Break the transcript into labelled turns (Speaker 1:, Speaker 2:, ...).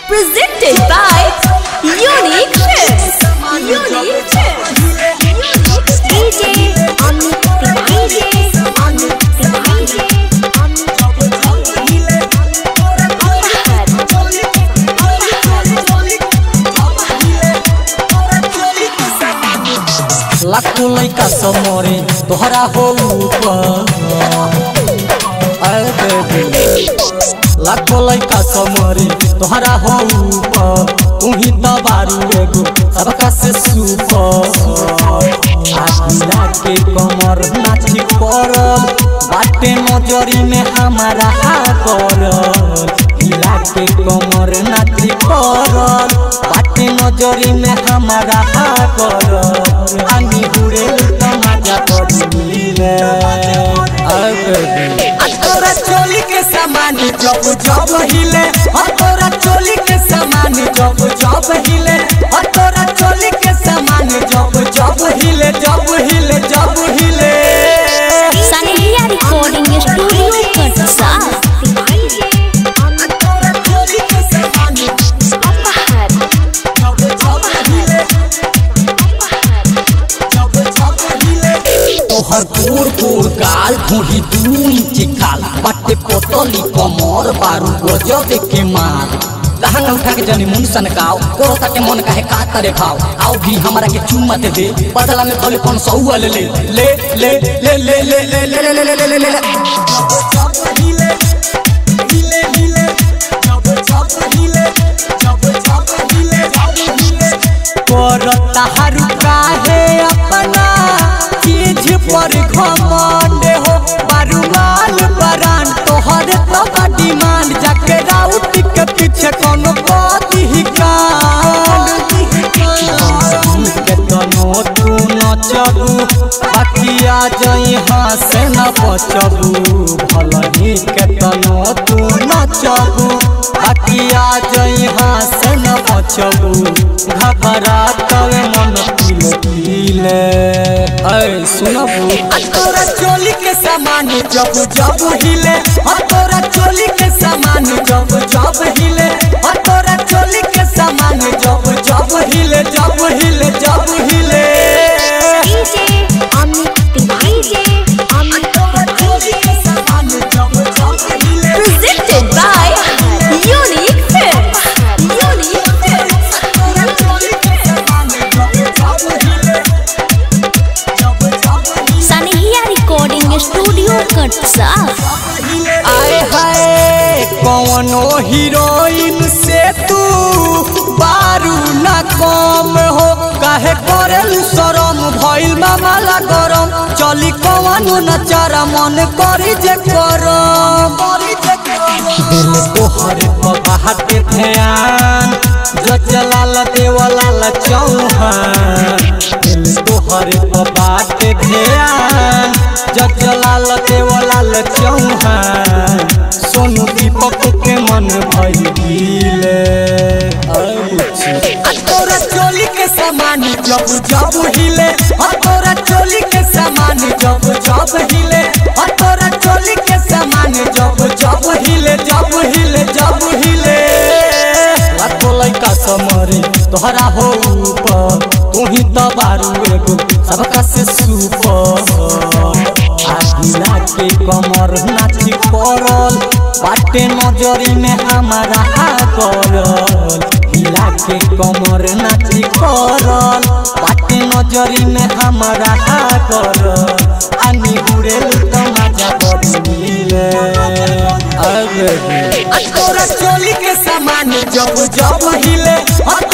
Speaker 1: Presented by Unique Films. Unique Films. DJ Amit DJ Amit DJ
Speaker 2: लाखों लइका समरे तोहरा हो ऊपर अरे बेबी लाखों लइका समरे तोहरा हो ऊपर तू ही तो बारू एगो सबका से सुपर आगिला के कमर नाची पड़ल बाटे नजरी में हमारा पड़ल हिला के कमर नाची पड़ल बाटे नजरी में हमारा पड़ल आनी हुरे तो मजा पड़ी रे तोरा चोली के सामान जब जब हिले और तोरा चोली के सामान जब जब हिले और तोरा चोली के सामान जब जब हिले जब हिले जब हिले
Speaker 1: Sanhya Recording Studio Katsa.
Speaker 2: तोरा चोली के सामान
Speaker 1: Apahar.
Speaker 2: जब जब हिले जब जब हिले तोहर गोर गोर गाल धोही दू इंच खाल बाटे पोतली कमर बारू गजब के माल लहंगा उठा के जनी मुंड सनकाओ कोरो ताके मन काहे का तरे खाओ आओ भी हमरा के चुम्मा दे दे बदला में खोले कौन सौआ ले ले ले ले ले ले ले ले ले ले ले ले ले ले ले ताहरू काहे अपना चीज पर घमंड हो बारूमाल बरान तोहर तो डिमांड जाके राउट के पीछे कोनो बात ही कांड के तनो तू नचबू बाकी आ जाई हाँ से न बचबू भलही के तनो तू नचबू बाकी आ जाई हाँ से न बचबू घबरा तवे मन पीले पीले अरे सुनबू तोरा चोली के सामान जब जब हिले और तोरा चोली के सामान जब जब हिले और तोरा चोली के सामान जब जब हिले जब हिले जब हिले
Speaker 1: DJ Amit DJ Amit Presented by Unique Films. Unique Films. Sanhya Recording Studio Katsa.
Speaker 2: आए हाय कौनो हीरोइन से तू बारू न कम हो काहे करेलू शरम भइल मामला गरम चली कौनो नचारा मन करी जे करम दिल तोहर बात के ध्यान जो चलाल देवलाल चौहान दिल तोहर बात के ध्यान जो चलाल देवलाल चौहान सोनू दीपक के मन भइल हिले तोरा चोली के सामान जब जब हिले और तोरा चोली के सामान जब जब हिले और तोरा चोली के सामान जब जब हिले जब हिले जब हिले लाखो लइका समरे तोहरा हो ऊपर तू ही तो बारू एगो सबका से सुपर आगिला के कमर नाची पड़ल बाटे नजरी में हमारा पड़ल हिला के कमर नाची पड़ल बाटे नजरी में हमारा पड़ल आनी हुरेल तो मजा पड़िले अरे तोरा चोली के सामान जब जब हिले और